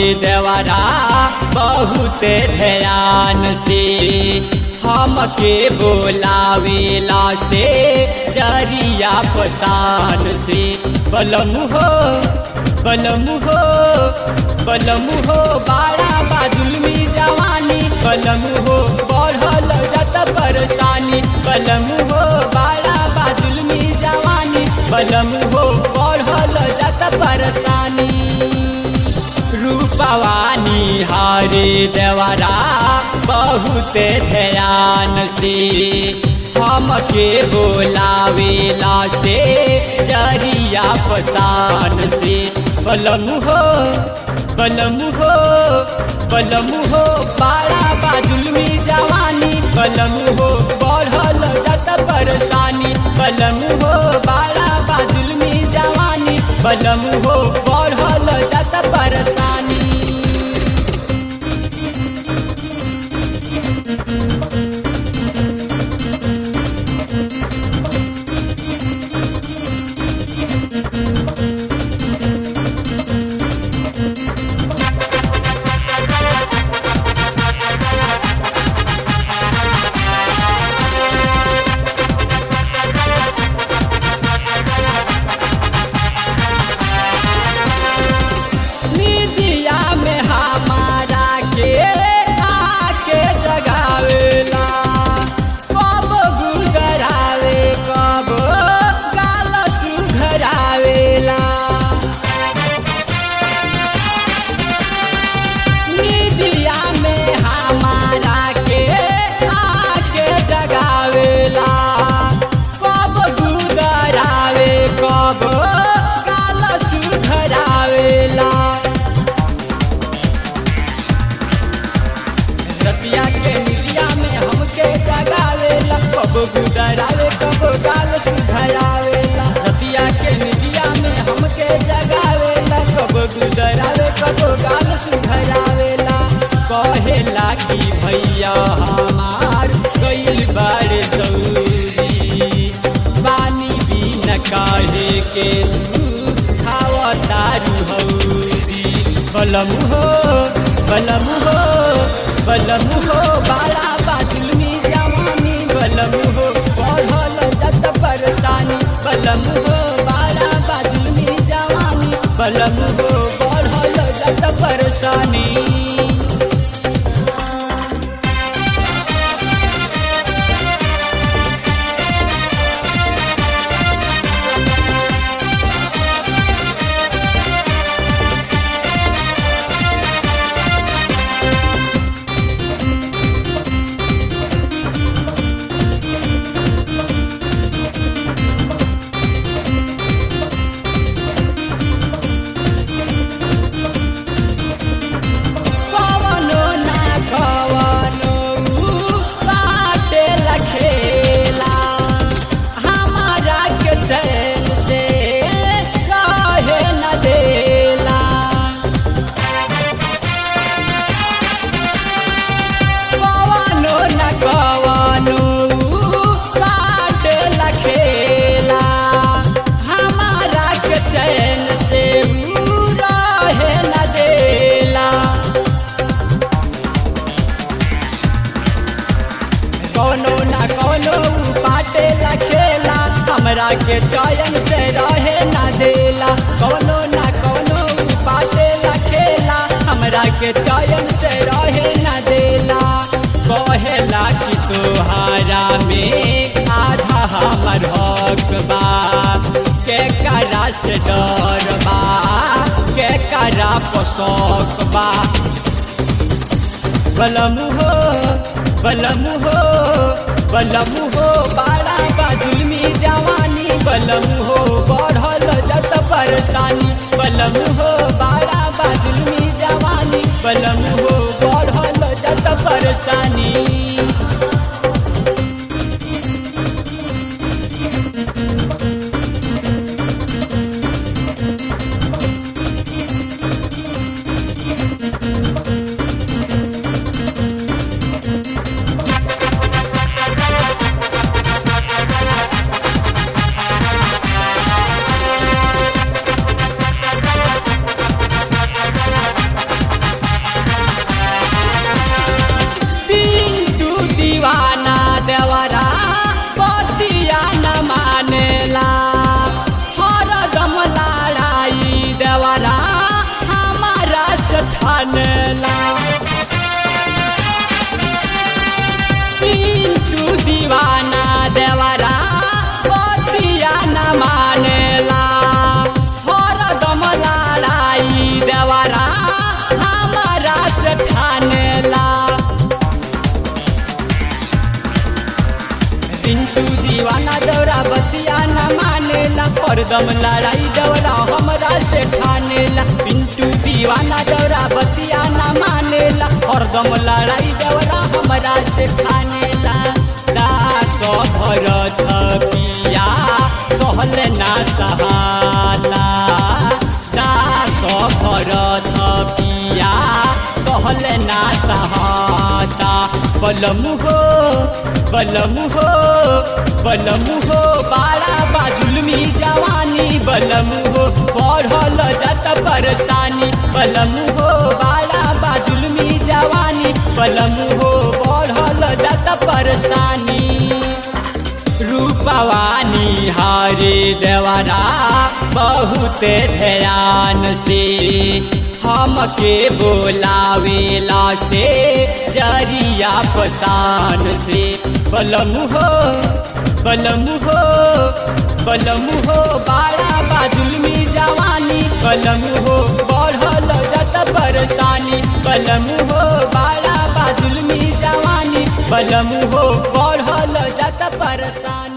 देवरा बहुत ध्यान से हमके बोलावेला से जरिया पसान से बलम हो बलम हो बलम हो बाड़ा बाजुलमी जवानी बलम हो बढ़ल जत परेशानी बलम हो बाड़ा बाजुलमी जवानी बलम हो बढ़ल जत परेशानी रूपवानी हरे देवरा बहुत ध्यान से हमके बोलावेला से जरिया पसान से बलम हो बलम हो बलम हो बाड़ा बाजुलमी जवानी बलम हो बढ़ल जत परेशानी बलम हो बाड़ा बाजुलमी जवानी बलम हो बढ़ल जत परेशानी निदिया में हमारा के आके जगावेला कब गुदरावे कब गाल सुघरावेला निदिया में हमारा के आके जगावेला कब गुदरावे कब गाल सुघरावेला रतिया के निदिया में हमके जगावेला कब गुदरावे कब गाल सुधरावेला रतिया के निदिया में हमके जगावेला कब गुदरावे कब गाल सुधरावेला कहेला कि भैया हमार गइल बारे सौरी पानी भी न काहे के खावा दारू हौरी बलम हो बलम हो बलम हो बाला बाजुलमी जवानी बलम हो बढ़ल जत परेशानी बलम हो बाला बाजुलमी जवानी बलम हो बढ़ल जत परेशानी कवनो ना कवनो बाटे लखेला हमारा के चैन से रहे न देला कवनो न कवनो बाटे लखेला हमारा के चैन से रहे न देला कौनो ना कौनो पाटे लखेला हमरा के चयन से रहे ना देला कौनो ना कौनो पाटे लखेला हमरा के चयन से रहे ना देला कहेला कि तोहारा में आधा हमर हक बा के करा से डर बा के करा पोसक बा बलम हो बलम हो बलम हो बाड़ा बाजुलमी जवानी बलम हो बढ़ल जत परेशानी बलम हो बाड़ा बाजुलमी जवानी बलम हो बढ़ल जत परेशानी मानेला पिंटू दीवाना देवरा बतिया न मानेला हरदम लड़ाई देवरा हमारा से ठानेला पिंटू दीवाना दौरा बतिया न मानेला हरदम लड़ाई दौरा हमरा से ठानेला पिंटू दीवाना दौरा बतिया न मानेला हरदम लड़ाई दौरा हमरा से ठानेला दास भरत पिया सहल ना सहाला दास भरत पिया सहल ना सहाता बलमु हो बलमु हो बलमु हो बाड़ा बाजुलमी जवानी बलमु हो बढ़ल जात परेशानी बलमु हो बाड़ा बाजुलमी जवानी बलमु हो बढ़ल जात परेशानी रूपवानी हरे देवरा बहुत ध्यान से हमके बोलावेला से जरिया पसान से बलमु हो बलमु हो बलमु हो बाड़ा बाजुलमी जवानी बलमु हो बढ़ल जत परेशानी बलमु हो बाड़ा बाजुलमी जवानी बलमु हो बढ़ल जत परेशानी